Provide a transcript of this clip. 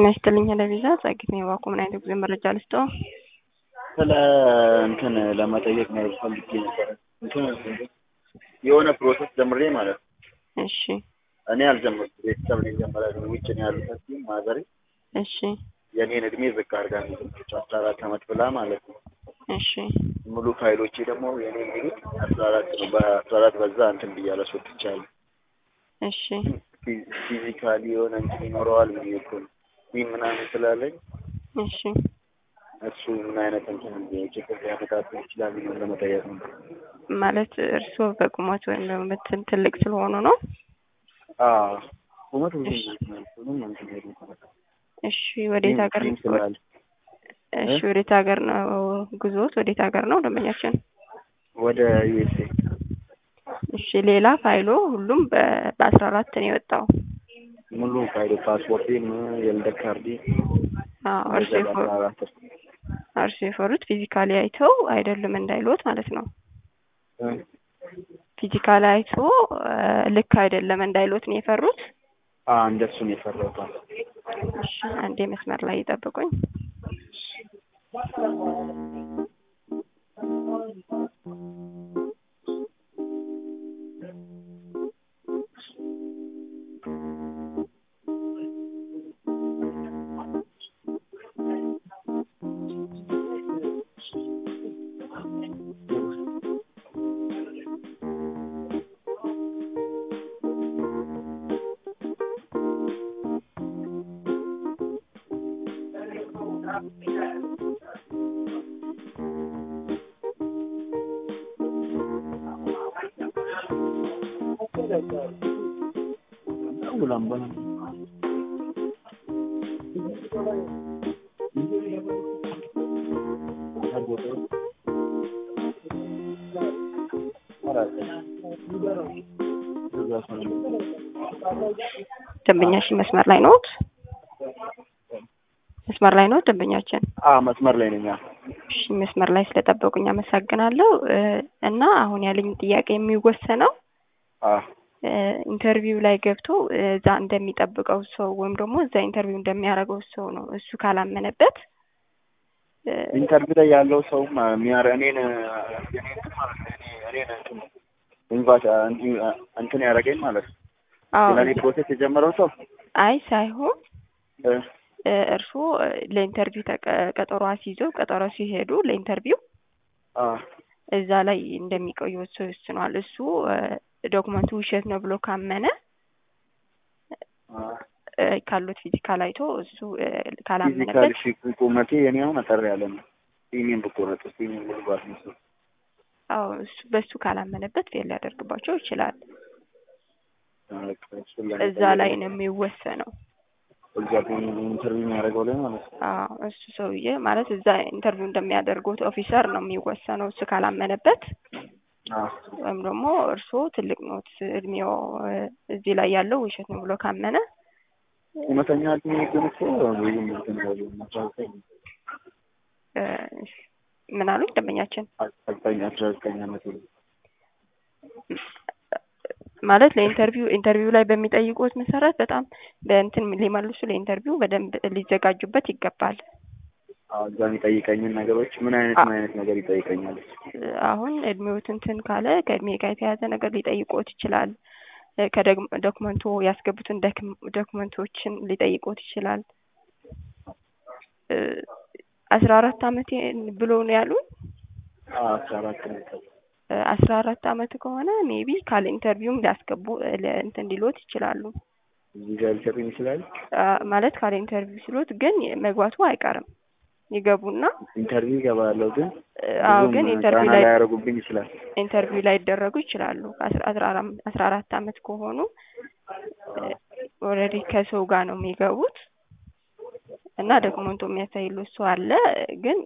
ጤና ይስጥልኝ ለቪዛ ጸግት ነው የባኮ ምን አይነት ጊዜ መረጃ ልስጠው? ስለ እንትን ለመጠየቅ ነው ፈልጌ ነበረ። እንትን የሆነ ፕሮሰስ ጀምሬ ማለት ነው። እሺ እኔ አልጀመርኩም፣ ቤተሰብ ነው የጀመረ። ውጭ ነው ያሉት እዚህ ማዘሬ እሺ የእኔን እድሜ ዝቅ አድርጋ ነው የጀመረችው፣ አስራ አራት አመት ብላ ማለት ነው። እሺ ሙሉ ፋይሎቼ ደግሞ የኔ የሚሉት አስራ አራት ነው። በአስራ አራት በዛ እንትን ብያለሁ፣ አስወጥቻለሁ። እሺ ፊ- ፊዚካሊ የሆነ እንትን ይኖረዋል ምን እኮ ነው ይህ ምናምን ስላለኝ እሺ እሱ ምን አይነት እንትን ችግር ሊያመጣብን ይችላል ነው ለመጠየቅ ነው። ማለት እርስዎ በቁመት ወይም ደግሞ በትን ትልቅ ስለሆኑ ነው? አዎ ቁመት ብዙ እሺ። ምንም እንትን የለም። እሺ ወዴት ሀገር ጺም ስላለ እሺ ወዴት ሀገር ነው ጉዞት? ወዴት ሀገር ነው ደንበኛችን? ወደ ዩኤስኤ እሺ ሌላ ፋይሎ ሁሉም በ- በአስራ አራት ነው የወጣው። ሙሉ ፋይል ፓስፖርቴም የልደት ካርዴ አዎ እርሱ በዛ የፈ- በአስራ አራት እርሱ የፈሩት ፊዚካሊ አይተው አይደሉም እንዳይሎት ማለት ነው። እ ፊዚካሊ አይቶ እ፣ ልክ አይደለም እንዳይሎት ነው የፈሩት። አ እንደሱ ነው የፈራሁት። አዎ። እሺ አንዴ መስመር ላይ ይጠብቁኝ። ውላም በላ ደንበኛችን መስመር ላይ ነዎት? መስመር ላይ ነዎት ደንበኛችን? አ መስመር ላይ ነኝ። አዎ። እሺ መስመር ላይ ስለጠበቁኝ አመሰግናለሁ። እ፣ እና አሁን ያለኝ ጥያቄ የሚወሰነው አ እ፣ ኢንተርቪው ላይ ገብቶ እ፣ እዛ እንደሚጠብቀው ሰው ወይም ደግሞ እዛ ኢንተርቪው እንደሚያደርገው ሰው ነው። እሱ ካላመነበት እ፣ ኢንተርቪው ላይ ያለው ሰውም የሚያረ እኔን የኔን እንትን ማለት ነው እኔ እኔን እንትን ኢንቫይት እንትን ያደረገኝ ማለት ነው። አዎ ስለኔ ፕሮሴስ የጀመረው ሰው አይ ሳይሆን እ እ፣ እርስዎ እ፣ ለኢንተርቪው ተቀ- ቀጠሮ አስይዘው ቀጠሮ ሲሄዱ ለኢንተርቪው አ እዛ ላይ እንደሚቆዩ እሱ ይወስነዋል። እሱ እ፣ ዶክመንቱ ውሸት ነው ብሎ ካመነ አ እ፣ ካሉት ፊዚካል አይቶ እሱ እ፣ ፊዚካል ካላመነበት ሺ ቁመቴ የኔ አሁን አጠር ያለ ነው። ጺሜን ብቆረጥ ጺሜን ሙሉ ባስመስል አዎ እሱ በሱ ካላመነበት ፌል ሊያደርግባቸው ይችላል። እዛ ላይ ነው የሚወሰነው። እዛ ኢንተርቪው የሚያደርገው ላይ ማለት ነው። አዎ እሱ ሰውዬ ማለት እዛ ኢንተርቪው እንደሚያደርጉት ኦፊሰር ነው የሚወሰነው። እሱ ካላመነበት አ ወይም ደግሞ እርስዎ ትልቅ ኖት እድሜው እ፣ እዚህ ላይ ያለው ውሸት ነው ብሎ ካመነ እውነተኛ እድሜ ግን እኮ ብዙም እንትን አይደለም። አስራ ዘጠኝ እ፣ ምን አሉኝ ደንበኛችን? አስራ ዘጠኝ አስራ ዘጠኝ ዓመት ነው። ማለት ለኢንተርቪው ኢንተርቪው ላይ በሚጠይቁት መሰረት በጣም በእንትን ሊመልሱ ለኢንተርቪው በደንብ ሊዘጋጁበት ይገባል። አዎ እዛ የሚጠይቀኝን ነገሮች ምን አይነት ምን አይነት ነገር ይጠይቀኛል? አሁን እድሜዎት እንትን ካለ ከእድሜ ጋር የተያያዘ ነገር ሊጠይቆት ይችላል። እ፣ ከዶክመንቱ ያስገቡትን ደክም- ዶክመንቶችን ሊጠይቆት ይችላል። እ፣ አስራ አራት አመቴ ብሎ ነው ያሉን። አዎ አስራ አራት ነው። እ፣ አስራ አራት አመት ከሆነ ሜቢ ካለ ኢንተርቪውም ሊያስገቡ እ፣ ለ- እንትን ሊሎት ይችላሉ። እዚህ ጋር ሊሰጡኝ ይችላል። አ፣ ማለት ካለ ኢንተርቪው ሲሎት ግን መግባቱ አይቀርም ይገቡና ኢንተርቪው ይገባለሁ ግን እ፣ አዎ ብዙም ግን ጫና ኢንተርቪው ላይ ላያደርጉብኝ ይችላል። ኢንተርቪው ላይ ይደረጉ ይችላሉ። አስራ አስራ አራት አስራ አራት አመት ከሆኑ ኦልሬዲ ከሰው ጋር ነው የሚገቡት እና ዶክመንቱ የሚያሳይሉ ሰው አለ። ግን